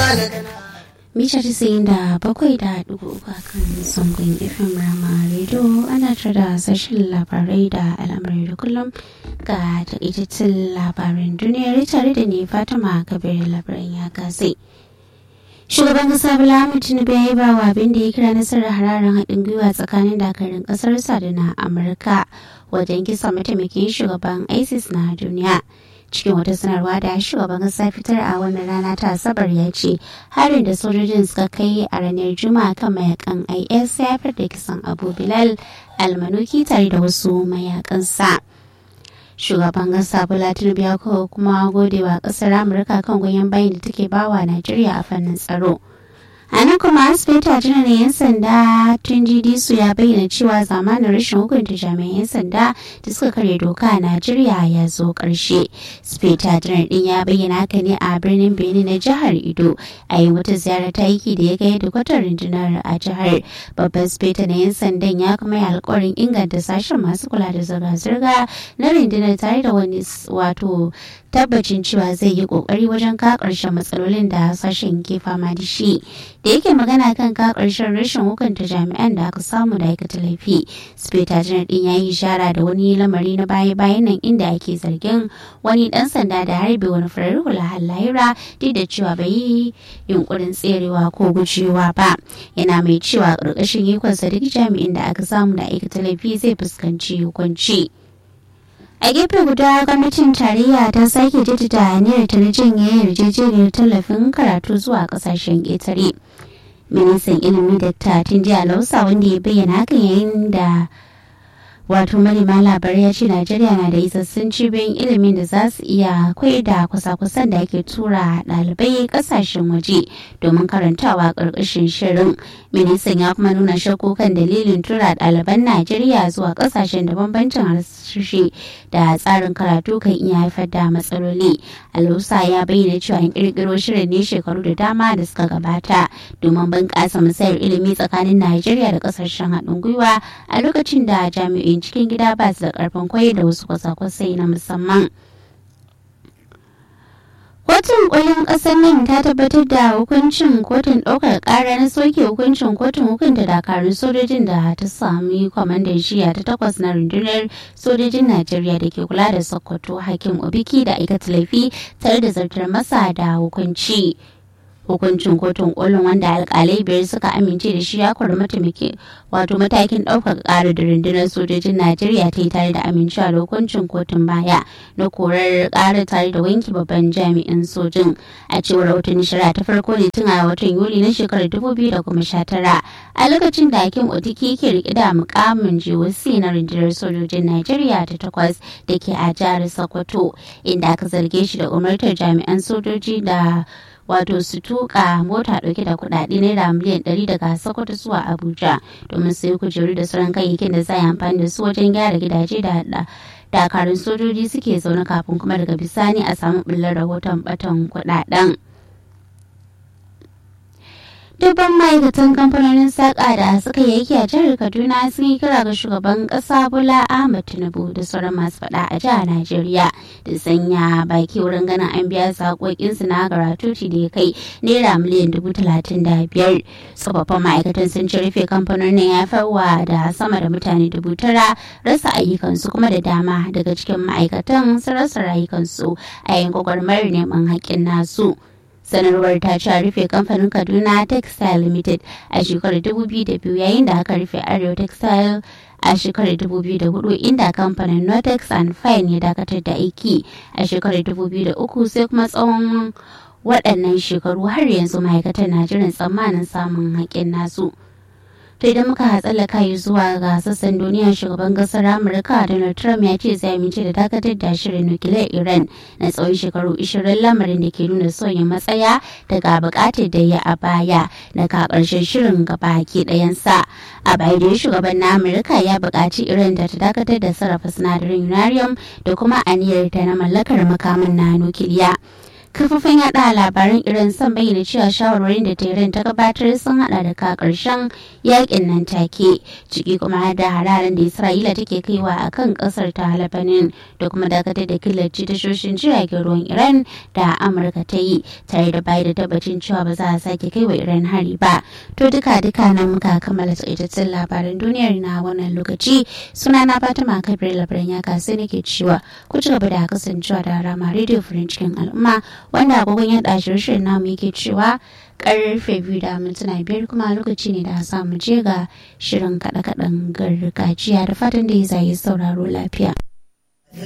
mita tisa'in da bakwai da dubu uku kan zangon fm rama radio ana tare da sashen labarai da al'amuran da kullum ga takaitattun labaran duniyar tare da ne fatima kabir labaran ya gasai shugaban kasa bala tinubu ya yi ba wa abin da ya kira nasarar hararen haɗin gwiwa tsakanin dakarun ƙasarsa da na amurka wajen kisa mataimakin shugaban isis na duniya cikin wata sanarwa da shugaban kasa fitar a wannan rana ta asabar ya ce harin da sojojin suka kai a ranar juma'a kan mayakan is ya haifar da kisan abu bilal almanuki tare da wasu mayakansa shugaban kasa bola tinubu ya kuma gode wa kasar amurka kan goyon bayan da take bawa najeriya a fannin tsaro a nan kuma asibita janar yan sanda tun su ya bayyana cewa zamanin rashin hukunta jami'an yan sanda da suka karya doka a najeriya ya zo karshe speta janar din ya bayyana haka ne a birnin benin na jihar ido a yi wata ziyara ta aiki da ya ga yadda kwatar rundunar a jihar babban speta na yan sandan ya kuma yi alkawarin inganta sashen masu kula da zirga-zirga na rundunar tare da wani wato tabbacin cewa zai yi kokari wajen ka karshen matsalolin da sashen ke fama da shi da yake magana kan ka karshen rashin hukunta jami'an da aka samu da aikata laifi speta janar din ya yi ishara da wani lamari na baya bayan nan inda ake zargin wani dan sanda da harbe wani farar hula lahira duk da cewa bai yi yunkurin tserewa ko gujewa ba yana mai cewa karkashin ikonsa duk jami'in da aka samu da aikata laifi zai fuskanci hukunci. a gefe guda gwamnatin tarayya ta sake jaddada aniyar ta na janye yarjejeniyar tallafin karatu zuwa kasashen ƙetare ministan ilimi da ta jiya lausa wanda ya bayyana hakan yayin da wato manema labarai ya ce najeriya na da isassun cibiyoyin ilimin da za su iya kwai da kusa-kusan da ake tura ɗalibai kasashen waje domin karantawa ƙarƙashin shirin ministan ya kuma nuna shakku kan dalilin tura ɗaliban najeriya zuwa ƙasashen da bambancin harshe da tsarin karatu kan iya haifar da matsaloli alusa ya bayyana cewa an ƙirƙiro shirin ne shekaru da dama da suka gabata domin bunƙasa musayar ilimi tsakanin najeriya da ƙasashen haɗin gwiwa a lokacin da jami'in cikin gida ba su da ƙarfin koyi da wasu kwasa-kwasai na musamman Kotun kolin ƙasar nan ta tabbatar da hukuncin kotun ɗaukar ƙara na soke hukuncin kotun hukunta dakarun sojojin da ta sami kwamandan shiya ta takwas na rundunar sojojin Najeriya da ke kula da Sokoto Hakim Obiki da aikata laifi tare da zartar masa da hukunci. hukuncin kotun kolin wanda alkalai biyar suka amince da shi ya kori mataimaki wato matakin ɗaukaka ƙara da rundunar sojojin najeriya ta yi tare da amincewa da hukuncin kotun baya na korar ƙara tare da wanki babban jami'in sojin a cewar rahoton shari'a ta farko ne tun a watan yuli na shekarar dubu biyu da kuma sha tara a lokacin da hakim otiki ke riƙe da mukamin jiwasi na rundunar sojojin najeriya ta takwas da ke a jihar sokoto inda aka zarge shi da umartar jami'an sojoji da wato su tuka mota dauke da kudade naira miliyan 100 daga sokoto zuwa abuja domin su yi kujeru da sauran kayayyakin da za a amfani da su wajen gyara gidaje da hada dakarun sojoji suke zaune kafin kuma daga bisani a samu bullar rahoton batan kudaden dubban ma'aikatan kamfanonin saƙa da suka yi aiki a jihar kaduna sun yi kira ga shugaban ƙasa bola ahmad tinubu da sauran masu faɗa a jihar najeriya da sanya baki wurin ganin an biya saƙoƙinsu na garatuti da ya kai naira miliyan dubu talatin da biyar tsofaffin ma'aikatan sun ci rufe kamfanonin ya farwa da sama da mutane dubu tara rasa ayyukansu kuma da dama daga cikin ma'aikatan sun rasa rayukansu a yayin gwagwarmayar neman haƙƙin nasu. sanarwar ta ce rufe kamfanin kaduna textile limited a shekarar 2002 yayin da aka rufe arewa textile a shekarar 2004 inda kamfanin notex and fine ya dakatar da aiki a shekarar 2003 sai kuma tsawon waɗannan shekaru har yanzu ma'aikatan na jiran tsammanin samun haƙƙin nasu. to idan muka tsallaka yi zuwa ga sassan duniya shugaban kasar amurka donald trump ya ce zai amince da dakatar da shirin nukiliyar iran na tsawon shekaru 20 lamarin da ke nuna sauyin matsaya daga bukatar da ya a baya daga karshen shirin gaba ke ɗayansa a baya da shugaban na amurka ya buƙaci iran da ta dakatar da sarrafa sinadarin uranium da kuma aniyar ta na mallakar makamin na nukiliya kafafin yada labaran iran sun bayyana cewa shawarwarin da tehran ta gabatar sun hada da ka karshen yakin nan take ciki kuma da hararen da isra'ila take kaiwa a kan kasar ta lebanon da kuma dakatar da killace tashoshin jiragen ruwan iran da amurka ta yi tare da bayar da tabbacin cewa ba za a sake kai wa iran hari ba to duka duka na muka kammala tsaitattun labaran duniyar na wannan lokaci suna na fatima kabir labaran ya kasu nake cewa ku ci gaba da kasancewa da rama radio furin cikin al'umma wanda agogon yada shirye namu yake cewa karfe biyu da mintuna biyar kuma lokaci ne da za mu je ga shirin kaɗe-kaɗen gargajiya da fatan da ya zai sauraro lafiya.